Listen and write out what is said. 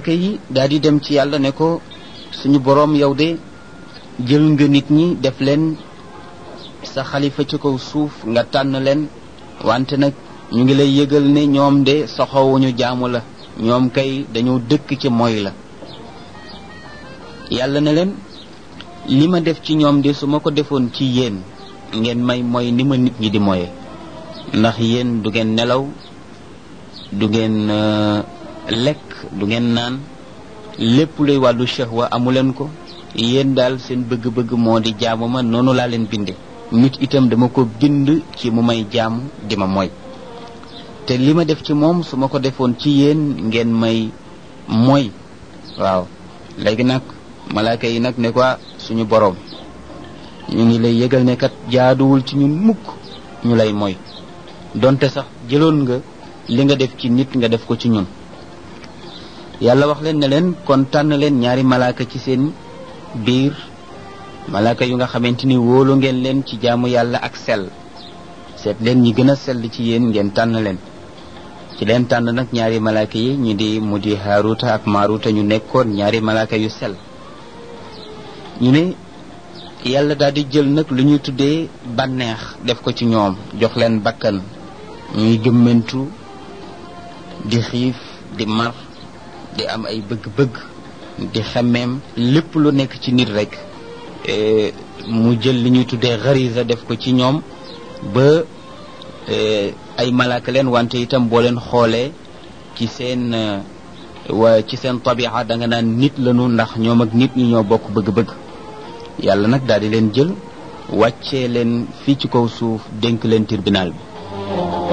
malaaka yi daal di dem ci yàlla ne ko suñu boroom yow de jël nga nit ñi def leen sa xalifa ci kaw suuf nga tànn leen wante nag ñu ngi lay yëgal ne ñoom de soxowuñu jaamu la ñoom kay dañoo dëkk ci mooy la yàlla ne leen li ma def ci ñoom de su ma ko defoon ci yéen ngeen may mooy ni ma nit ñi di moye ndax yéen du ngeen nelaw du ngeen lekk du ngeen naan lépp luy wàllu shahwa amu leen ko yéen daal seen bëgg-bëgg moo di jaamu ma noonu laa leen binde nit itam dama ko bind ci mu may jaamu di ma mooy te li ma def ci moom su ma ko defoon ci yéen ngeen may mooy waaw léegi nag malaaka yi nag ne ko suñu boroom ñu ngi lay yëgal ne kat jaaduwul ci ñun mukk ñu lay mooy donte sax jëloon nga li nga def ci nit nga def ko ci ñun yàlla wax leen ne leen kon tànn leen ñaari malaaka ci seen biir malaaka yu nga xamante ni wóolu ngeen leen ci jaamu yàlla ak sell seet leen ñi gën a sell ci yéen ngeen tànn leen ci leen tànn nag ñaari malaaka yi ñu di mu di haaruta ak maaruta ñu nekkoon ñaari malaaka yu sell ñu ne yàlla daal di jël nag lu ñuy tuddee bànneex def ko ci ñoom jox leen bakkan ñuy gëmmentu di xiif di mar di am ay bëgg-bëgg di xemmeem lépp lu nekk ci nit rek mu jël li ñuy tuddee xarisa def ko ci ñoom ba ay malaaka leen wante itam boo leen xoolee ci seen wa ci seen tabixa da nga naan nit lañu ndax ñoom ak nit ñi ñoo bokk bëgg-bëgg yàlla nag daal di leen jël wàccee leen fii ci kaw suuf dénk leen tribunal bi